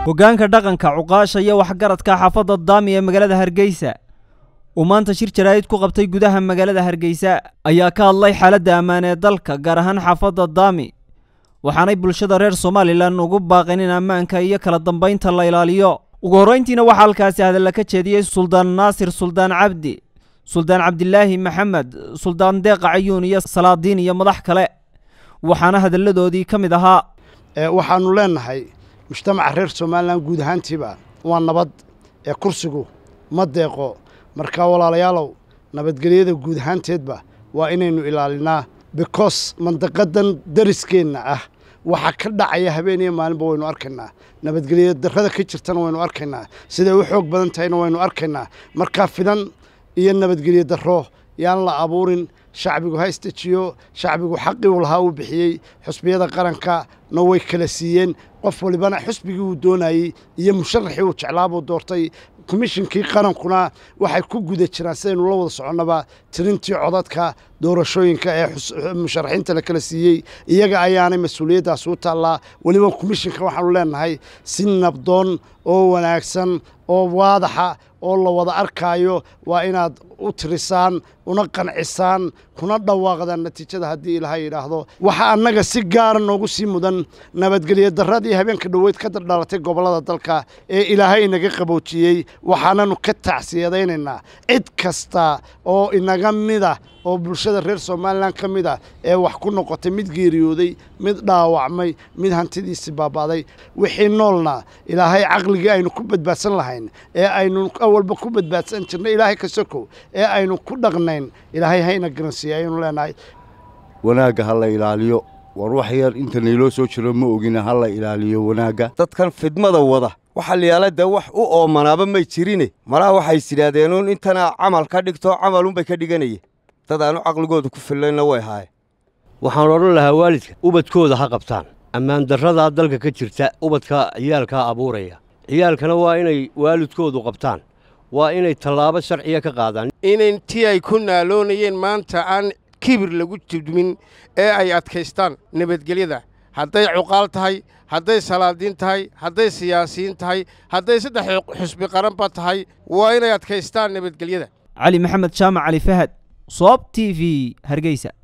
hoggaanka dhaqanka cuqaasha iyo waxgaradka xaafadda daami ee magaalada hargeysa uu maanta shir jaraa'id ku qabtay gudaha magaalada hargeysa ayaa ka hadlay xaaladda ammaan ee dalka gaar ahaan xaafadda daami waxaanay bulshada reer somalilan ugu baaqeen in ammaanka iyo kala dambaynta la ilaaliyo ugu horrayntiina waxaa halkaasi hadalla ka jeediyey suldaan naasir suldaan cabdi suldaan cabdilaahi maxamed suldaan deeqa cayuun iyo salaadiin iyo madax kale waxaana hadalladoodii ka mid ahaa waxaannu leennahay mujtamaca reer somalilan guud ahaantiiba waa nabad ee kursigu ma deeqo marka walaalayaalow nabadgelyada guud ahaanteedba waa inaynu ilaalinaa bikos mandaqadan dariskeenna ah waxa ka dhacaya habeen iyo maalinba waynu arkaynaa nabadgelya darrada ka jirtana waynu arkaynaa siday u xoog badan tahayna waynu arkaynaa markaa fidan iyo nabadgelyo darro yaan la abuurin shacbigu ha istajiyo shacbigu xaqii uu lahaa uu bixiyey xusbiyada qaranka na way kala siiyeen qof walibana xusbigii uu doonayey iyo musharaxii uu jeclaabuu doortay komishinkii qarankuna waxay ku guda jiraan sidaynu la wada soconnaba tirintii codadka doorashooyinka ee musharaxiinta la kala siiyey iyaga ayaanay mas-uuliyaddaas u taallaa weliba komishinka waxaanu leennahay si nabdoon oo wanaagsan oo waadaxa oo la wada arkaayo waa inaad u tirisaan una qancisaan kuna dhawaaqdaan natiijada haddii ilaahay yidhaahdo waxaa annaga si gaara noogu sii mudan nabadgelyo darradii habeenka dhoweyd ka dhalatay gobollada dalka ee ilaahay inaga qaboojiyey waxaananu ka tacsiyadaynaynaa cid kasta oo inaga mida oo bulshada reer somalilan ka mid ah ee wax ku noqotay mid geeriyooday mid dhaawacmay mid hantidiisii baaba'day wixii noolna ilaahay caqligii aynu ku badbaadsan lahayn ee aynu awalba ku badbaadsan jirnay ilaahay ka sokow ee aynu ku dhaqnayn ilaahay hayna garansiiya ayaynu leenahay wanaagga ha la ilaaliyo war wax yar inta nayloo soo jiro ma ogina ha la ilaaliyo wanaagga dadkan fidmada wada waxa layaala dee wax u oomanaaba may jirine malaha waxays yidhaahdeenuun intana camal ka dhigto camalunbay ka dhiganayeen dad aanu caqligooda ku fillayna way haaye waxaan odhan lahaa waalidka ubadkooda ha qabtaan ammaan darradaa dalka ka jirta ubadka ciyaalkaa abuuraya ciyaalkana waa inay waalidkoodu qabtaan waa inay tallaabo sharciya ka qaadaan inantii ay ku naaloonayeen maanta aan kibir lagu judmin ee ay adkaystaan nabadgelyada hadday cuqaal tahay hadday salaadiin tahay hadday siyaasiyiin tahay hadday saddex xusbi qaranba tahay waa inay adkaystaan nabadgelyada cali maxamed jaamac cali fahad soob t v hargeysa